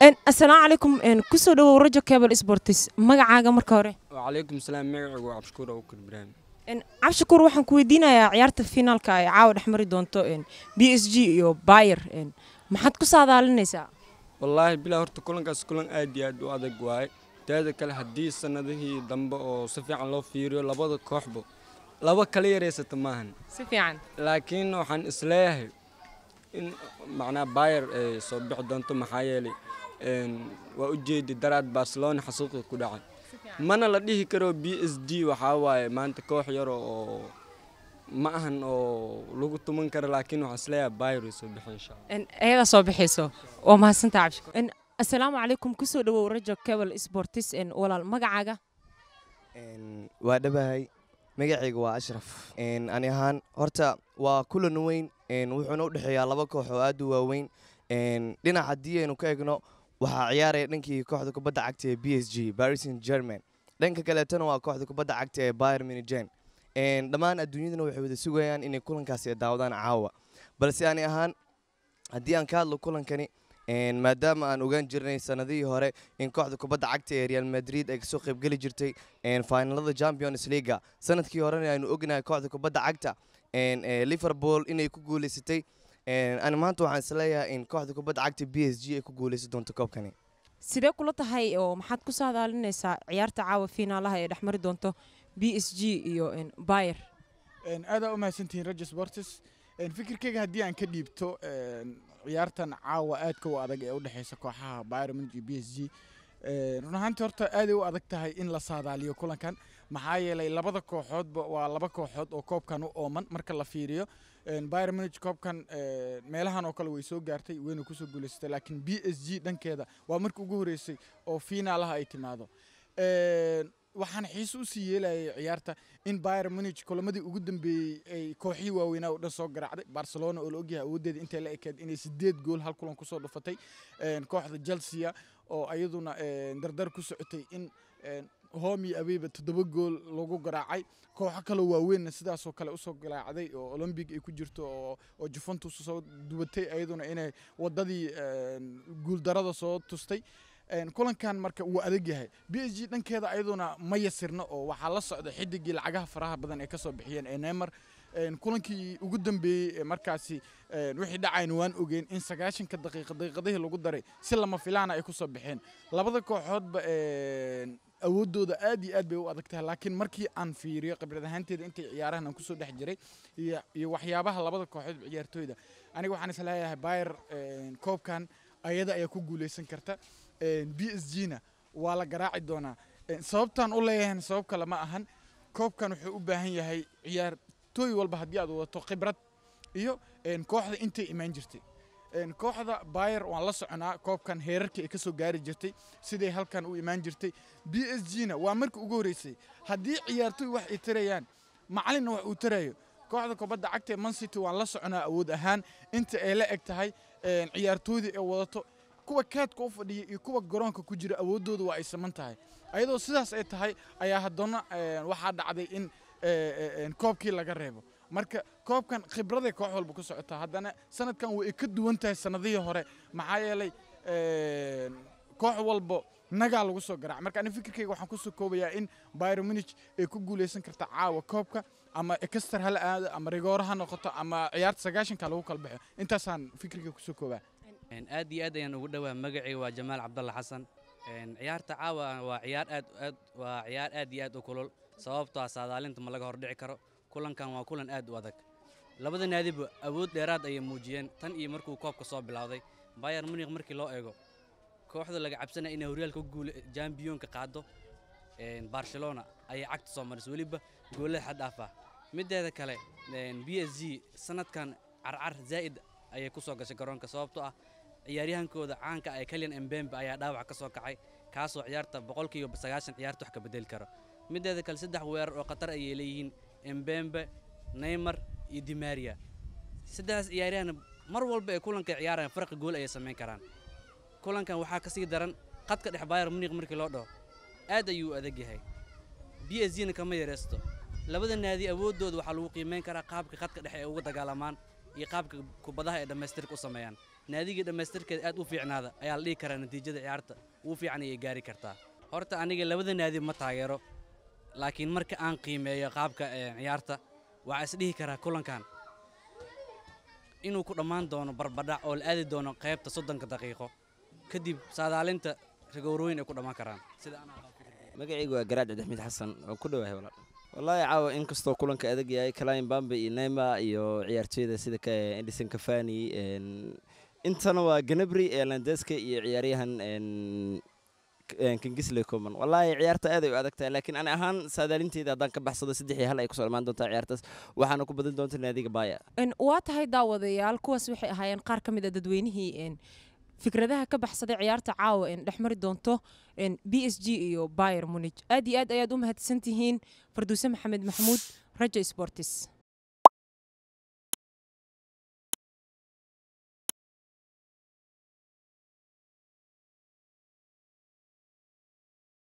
asalaamu calaykum kusoo dhawow rajo cable sportis magacaaga marka hore wacalaykum salaam magacaygu waa cabshukuur abubakar ibraahim cabshakuur waxaan ku weydiinayaa ciyaarta finaalka ay caawa dhex mari doonto b s g iyo bayer maxaad ku saadaalinaysaa wallaahi bilaa horta kulankaas kulan aad iyo aad u adag waaye teeda kale haddii sannadihii dambe oo si fiican loo fiiriyo labada kooxba laba kala yareysata maahan si fiican laakiin waxaan isleeyahay in macnaa bayer ay soo bixi doonto maxaa yeelay waa u jeedi daraad barcelona xasuuqi ku dhacay mana la dhihi karo b s d waxaa waaye maanta koox yar oo ma ahan oo lagu tuman karo laakiin waxaan isleeyahay bayer way soo bixi insha allah ayagaa soo bixayso waa mahadsantaa cabshakuur asalaamu calaykum kusoo dhawow rajo cable sportis walaal magacaaga waa dhabahay magacayga waa ashraf ani ahaan horta waa kulan weyn wuxuuna u dhexeeyaa laba koox oo aad u waaweyn dhinac haddii aynu ka egno waxaa ciyaaraya dhankii kooxda kubadda cagta ee b s g paris saint german dhanka kaleetana waa kooxda kubadda cagta ee bayer minigen dhammaan adduunyadana waxay wada sugayaan inay kulankaasi daawadaan caawa balse ani ahaan haddii aan ka hadlo kulankani maadaama aan ogaan jirnay sanadihii hore in kooxda kubadda cagta ee real madrid ay kasoo qaybgeli jirtay finalada champions leaga sanadkii horena aynu ognahay kooxda kubadda cagta liverpool inay ku guuleysatay ani maanta waxaan isleeyahay in kooxda kubadda cagta b s g ay ku guuleysan doonto koobkani sidee kula tahay oo maxaad ku saadaalinaysaa ciyaarta caawa fiinaalaha ee dhex mari doonto b s g iyo bayer aadaa u mahadsantihiin rajo sportis fikirkeyga haddii aan ka dhiibto ciyaartan caawa aadka u adag ee u dhexeysa kooxaha bayer munich iyo b s g run ahaantii horta aaday u adag tahay in la saadaaliyo kulankan maxaa yeelay labada kooxoodba waa laba kooxood oo koobkan u ooman marka la fiiriyo bayer munich koobkan meelahan oo kale way soo gaartay wayna kusoo guuleysatay laakiin b s g dhankeeda waa markii ugu horeysay oo fiinaalaha ay timaado waxaan xiise usii yeelayay ciyaarta in bayer munich kulamadii ugu dambeeyey ay kooxihii waaweynaa oo dhan soo garaacday barcelona oo la ogyahay awooddeeda intay la ekeed inay sideed gool hal kulan kusoo dhufatay kooxda chelsea oo ayaduna dardar ku socotay in homi abeyba toddoba gool lagu garaacay kooxo kaloo waaweynna sidaasoo kale usoo garaacday oo olombic ay ku jirto oo juventus soo dubatay ayaduna inay wadadii guuldarada soo tustay kulankan marka wuu adag yahay b s g dhankeeda ayaduna ma yasirna oo waxaa la socda xidigii lacagaha faraha badan ee kasoo bixiyeen ee neymar kulankii ugu dambeeyey ee markaasi wixii dhacayna waan ogeyn in sagaashanka daqiiqa daqiiqadihii lagu daray si lama filaana ay kusoo baxeen labada kooxoodba awooddooda aad iyo aad bay u adag tahay laakiin markii aan fiiriyo khibrad ahaanteeda intay ciyaarahan aan kusoo dhex jiray iyo waxyaabaha labada kooxood ciyaartooyda aniga waxaan isleeyahay bayer koobkan ayada ayaa ku guuleysan karta b s g na waa la garaaci doonaa sababtaan u leeyahan sabab kale ma ahan koobkan wuxuu u baahan yahay ciyaartooy walba haddii aad wadato khibrad iyo kooxda intay imaan jirtay kooxda bayer waan la soconaa koobkan heerarkii ay kasoo gaari jirtay siday halkan u imaan jirtay b s g na waa markii ugu horeysay haddii ciyaartooy wax ay tarayaan macalinna wax uu tarayo kooxda kubadda cagta ee mancity waan la soconaa awood ahaan inta ay la eg tahay ciyaartooydii ay wadato kuwa kaadka u fadhiya iyo kuwa garoonka ku jira awooddooda waa ay saman tahay ayadoo sidaas ay tahay ayaa haddana waxaa dhacday in koobkii laga reebo marka koobkan khibraday koox walba ku socotaa haddana sanadkan way ka duwan tahay sanadihii hore maxaa yeelay koox walba nagaa lagu soo garaac marka ani fikirkayga waxaan kusoo koobayaa in bayer munich ay ku guuleysan karta caawa koobka ama ekster hala aado ama rigooro ha noqoto ama ciyaarta sagaashanka lagu kala baxo intaasaan fikirkayga kusoo koobaa aad iyo aad ayaan ugu dhowaa magacayga waa jamaal cabdalla xasan ciyaarta caawa waa ciyaar aad aad waa ciyaar aad iyo aad u kulul sababtoo ah saadaalinta ma laga hordhici karo kulankan waa kulan aad u adag labada naadiba awood dheeraad ayay muujiyeen tan iyo markuu koobka soo bilowday bayer munikh markii loo eego kooxda laga cabsanaya inay horyaalka guul jambiyoonka qaado barcelona ayay cagta soo marisay weliba goolada xad dhaaf ah mideeda kale b s g sanadkan carcar zaa'id ayay ku soo gashay garoonka sababtoo ah ciyaaryahankooda caanka ee kalyan embembe ayaa dhaawac ka soo kacay kaasoo ciyaarta boqolkiiba sagaashan ciyaarta wax ka bedeli karo mideeda kale saddex weerar oo khatar ayay leeyihiin embembe neymar iyo dimaria saddexdaas ciyaaryahan mar walba ee kulanka ciyaarayaan farqi gool ayay samayn karaan kulankan waxaa ka sii daran khadka dhex bayer muniq markii loo dhaho aad ayuu adag yahay b s gna kama yareysto labada naadi awooddooda waxaa lagu qiimeyn karaa qaabka khadka dhexe ay uga dagaalamaan iyo qaabka kubadaha ay dhammaystirka u sameeyaan naadigii dhammaystirkeeda aad u fiicnaada ayaa la dhihi karaa natiijada ciyaarta ugu fiican ayay gaari kartaa horta aniga labada naadi ma taageero laakiin marka aan qiimeeyo qaabka ee, ciyaarta waxaa isdhihi karaa kulankan inuu ku dhammaan doono barbadhac oo la aadi doono qaybta soddonka daqiiqo kadib saadaalinta rigowrooyin ay ku dhammaan karaan sida anaa qabo fikirkeyga. magacaygu waa garaad cabdixamiid xasan oo ku dhowahay walaal wallaahi caawa inkastoo kulanka adag yahay kalin bambe iyo neymar iyo ciyaartooyda sida ka edison cafani een, intana waa ganabri elandeska iyo ciyaaryahan een, K- een, kingisley coman wallaahi ciyaarta aad ay u adag tahay laakiin ani ahaan saadaalinteyda haddaan ka baxsado saddex iyo hal ay kusoo imaan doontaa ciyaartaas waxaana ku badin doonta naadiga baaya Een, waa tahay daawadayaal kuwaas waxay ahaayeen qaar ka mid a dadweynihii een, fikradaha ka baxsaday ciyaarta caawa een dhex mari doonto een, b s g iyo bayer munich aad iyo aad ayaad u mahadsantihiin farduuse maxamed maxamuud raja sportis